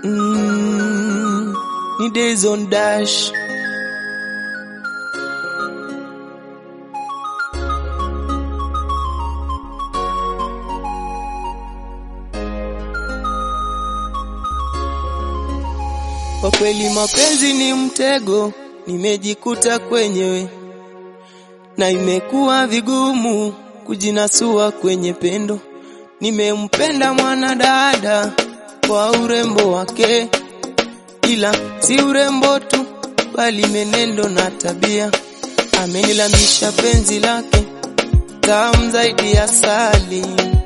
Mm, ni days on dash. Kwa kweli mapenzi ni mtego, nimejikuta kwenyewe na imekuwa vigumu kujinasua kwenye pendo. Nimempenda mwanadada kwa urembo wake, ila si urembo tu, bali menendo na tabia. Amenilamisha penzi lake tamu zaidi ya asali,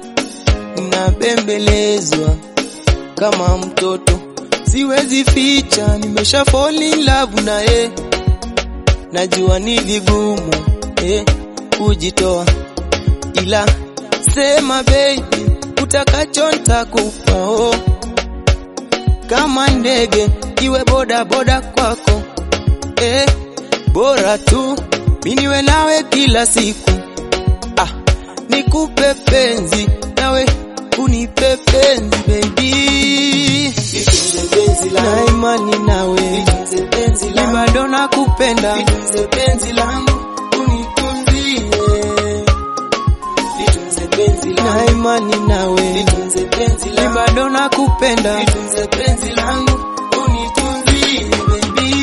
nabembelezwa kama mtoto, siwezi ficha, nimesha fall in love na ye. Najua ni vigumu eh, kujitoa, ila sema baby, utakacho nitakupa oh. Kama ndege iwe boda boda kwako eh, bora tu mimi niwe nawe kila siku ah, nikupe penzi nawe unipe penzi baby, na imani nawe ni bado nakupenda, penzi langu unitunzie, litunze penzi na langu, imani nawe litunze penzi ni langu, bado nakupenda. litunze penzi langu unitunzie baby.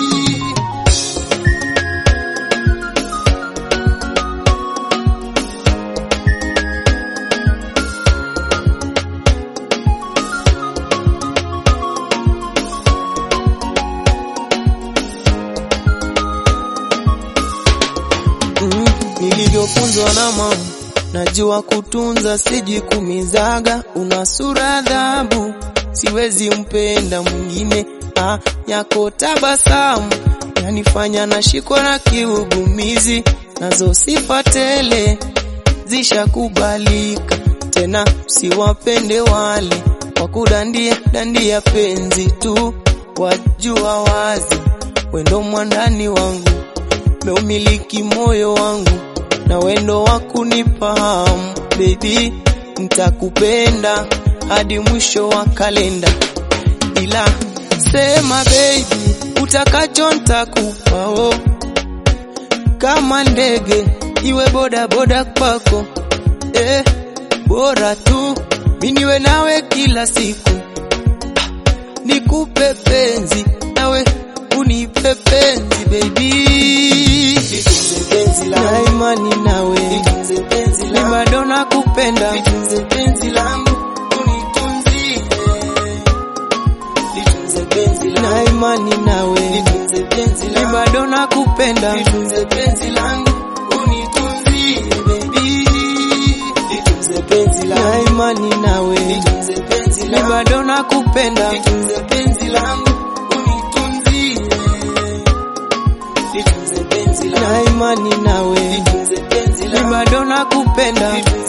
Mm, nilivyofunzwa na mama, najua kutunza, sijikumizaga. Una sura adhabu, siwezi mpenda mwingine. Ah, yako tabasamu yanifanya nashikwa na kiugumizi, nazo sifa tele zishakubalika. Tena siwapende wale wa kudandia dandia penzi tu, wajua wazi wendo mwandani wangu meumiliki moyo wangu na wendo wa kunifahamu baby, nitakupenda hadi mwisho wa kalenda, ila sema baby, utakacho nitakupa oh. Kama ndege iwe boda boda kwako eh, bora tu mimi niwe nawe kila siku nikupe penzi nawe unipe penzi baby, Litunze penzi na langu, imani nawe litunze penzi ni langu, bado nakupenda. litunze penzi langu unitunzie, litunze penzi na langu, imani nawe litunze penzi ni langu, bado nakupenda. litunze penzi langu unitunzie baby, litunze penzi na langu, imani nawe litunze penzi ni langu, bado nakupenda. litunze penzi langu unitunzie, litunze penzi na langu, imani nawe litunze penzi ni langu, bado nakupenda. litunze